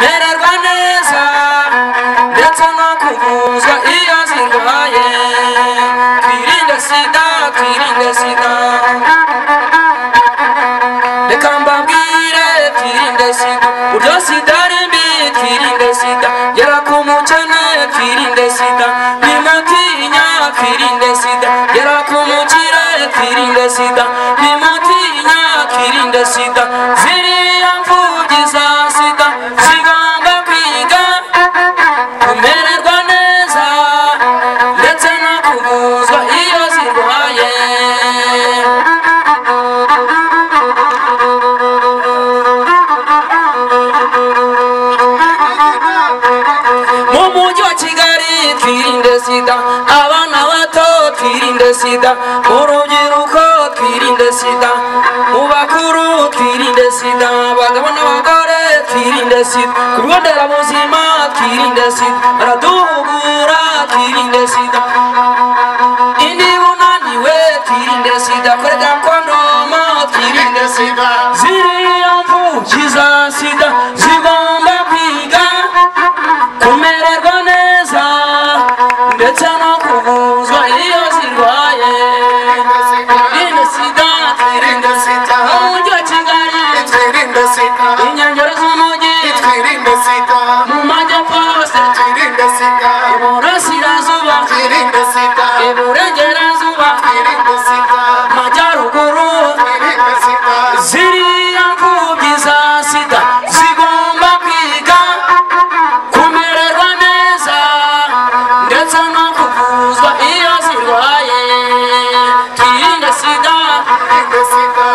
mererwa neza ndetse no kuvuza iyo zirwaye twirinde sida twirinde sida reka mbabwire twirinde sida buryo sida ari mbi twirinde sida gera ku mukene twirinde sida nimutinya twirinde sida gera ku mukire twirinde sida nimutinya twirinde sida ziriya mfugi za sida zigomba kwiga kumererwa neza ndetse no kuvuzwa iyo zirwaye mu mujyi wa kigali twirinde sida abana bato twirinde sida mu rubyiruko twirinde sida mu bakuru twirinde sida abagabo n'abagore twirinde sida ku bigo nderabuzima twirinde sida baraduhugura twirinde sida indi bunaniwe twirinde sida korega kondoma twirinde sida ziriya mfuki za sida zigomba kwiga kumererwa neza ndetse no kuvuzwa iyo zirwaye irinde sida twirinde sida mu mujyi wa kigali Twirinde sida, inkengero z'umujyi twirinde sida, mu majyepfo hose twirinde sida, iburasirazuba twirinde sida, iburengerazuba twirinde sida, majyaruguru twirinde sida, ziriya mfubyi za sida zigomba kwiga kumererwa neza ndetse no kuvuzwa iyo zirwaye twirinde sida twirinde sida.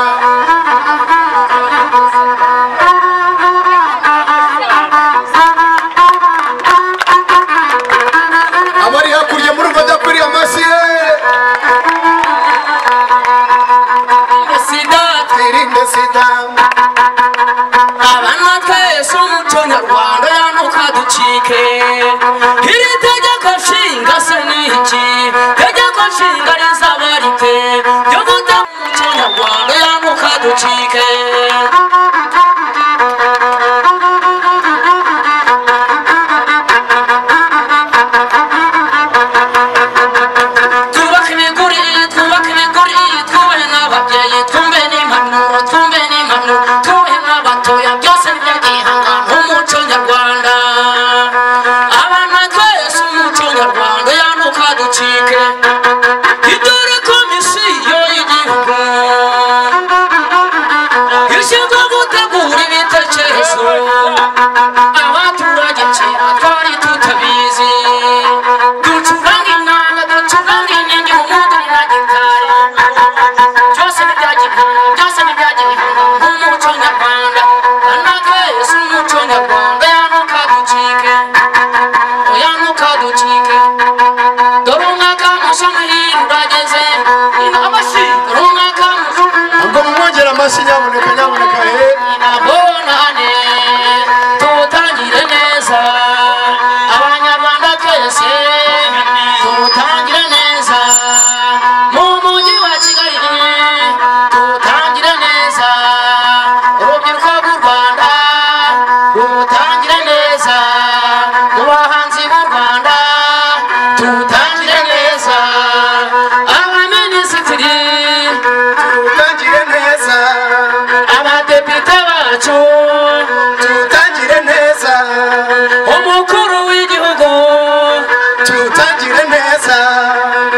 Abari hakurya murumva adakwiriye amashyi ye. twirinde sida Twirinde sida, abana twese umuco nyarwanda yanuka ducike iri tegeko nshinga se ni iki tegeko nshinga rizaba rite ryo gutanga umuco nyarwanda yanuka ducike twubake imiguri twubake imiguri twubahe n'ababyeyi twumve n'impanuro twumve n'impanuro twubahe n'abatoya byose bijya byihangana nk'umuco nyarwanda abana twese umuco nyarwanda yanuka ducike idore komisiyo y'igihugu ishinzwe gutegura ibitekerezo abaturage kera twari tutabizi ducuranga inanga ducuranga inenge mu mwuga na gitari byose ni bya gihanga byose ni bya gihanga nk'umuco nyarwanda anaka yesu umuco nyarwanda yanuka ducike yanuka ducike dore umwaka mushya muhira urageze ina amashyi dore umwaka mushya ngo mumwongere amashyi nyaboneka nyaboneka he. abonane tuwutangire neza abanyarwanda twese tuwutangire neza mu mujyi wa kigali tuwutangire neza urubyiruko rw'u rwanda tuwutangire neza mu bahanzi b'u rwanda tuwutangire neza abaminisitiri Tutangire neza, abadepite bacu tutangire neza, umukuru w'igihugu tutangire neza,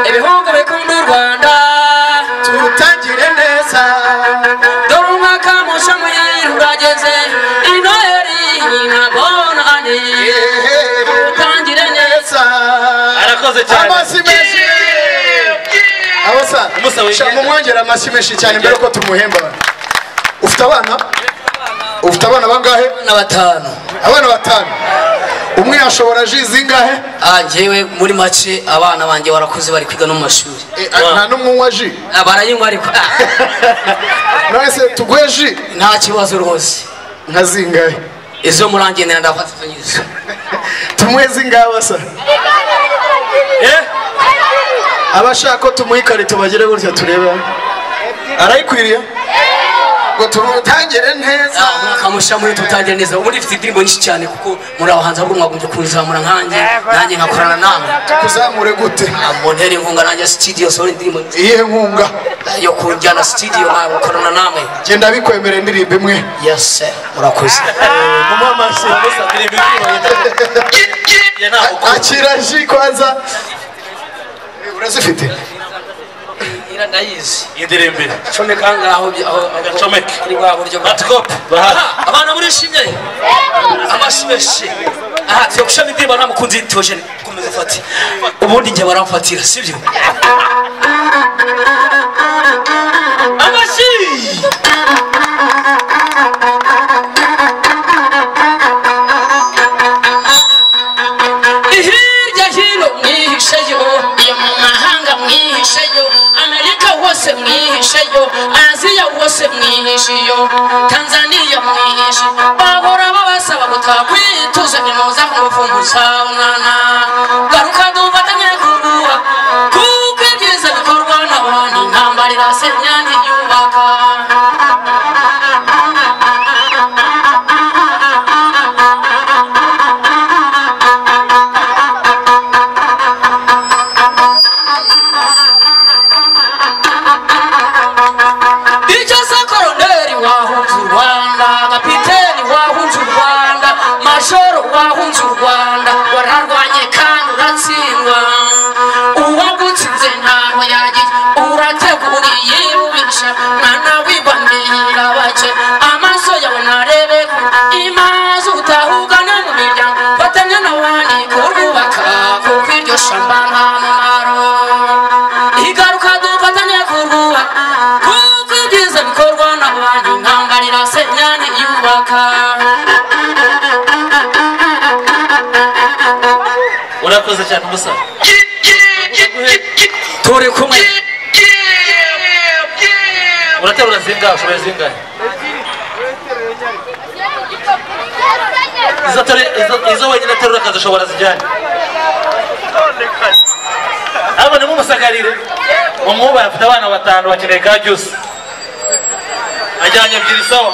ibihugu bikunda u rwanda tutangire neza. dore umwaka mushya muhira urageze inoheri inabonane utangire neza Neza. arakoze cyane Amashyi menshi. Abo sa, Umusaba sha- wigenda. mumwongere amashyi menshi cyane mbere yuko tumuhemba. Ufite abana? Ufite abana bangahe? na batanu Abana batanu. Umwe yashobora ji zingahe? Ah, njyewe muri make abana banjye barakuze bari kwiga no mu mashuri Eh, Nta n'umwe unywa ji. Ah, barayinywa ariko ah, None se tuguhe ji nta kibazo rwose nka zingahe? izo murangenera ndafatanyiriza Tumuhe zingahe abasa? Eh? abashaka ko tumuha ikarito bagere gutya turebe hano. arayikwiriye ngo tuwutangire neza kamusha muri tutangire neza ubundi mfite indirimbo nyinshi cyane kuko muri abo hanze ahubwo mwagombye kunzamura nkanjye nanjye nkakorana namwe kuzamure gute muntere inkunga nanjye studio sohora indirimbo iyihe nkunga yo kujyana studio nawe gukorana namwe genda bikwemera indirimbo imwe yes sir. murakoze akira ji kwanza urazifite ira ndayizi indirimbo comeka ngaho bya- aho- aho- Comeka. ari bwa buryo bwa batukope Ah, abantu murishimye amashyi menshi aha tuyo gushama indirimbo nta mukunzi yitoje komeza ufate ubundi njye baramfatira sibyo amashyi hirya hino mwihisheyo iyo mu mahanga mwihisheyo amerika hose mwihisheyo aziya hose mwihishiyo tanzaniya mwihishi bahora babasaba mutakwituza nimuza kumufumuzabonana garuka dufatanye kuguha kuko ibyiza bikorwa n'abantu intambara irasenya ntiyubaka icyo se koroneri wahunze u rwanda kapiteni wahunze u rwanda majoro wahunze u rwanda wararwanye kandi uratsindwa uwagutsinze ntabwo yagira urategura yiyubisha mwana wibamira bake amaso yawe narebe imaze utahugana mu miryango fatanya na wani kurwubaka kuko iryo shamba nta mumaro igaruka dufatanye kuruba kuko ibyiza bikorwa n'abantu ntangarira senyani yubaka urakoze cyane umusore turi kumwe uraterura zingahe ushoboye zingahe izo atari- izo- izo wenyine aterura akazishobora zijyane ahubwo nimumusagarire umwubaye afite abana batanu bakeneye ka byose ajyanye ebyiri sawa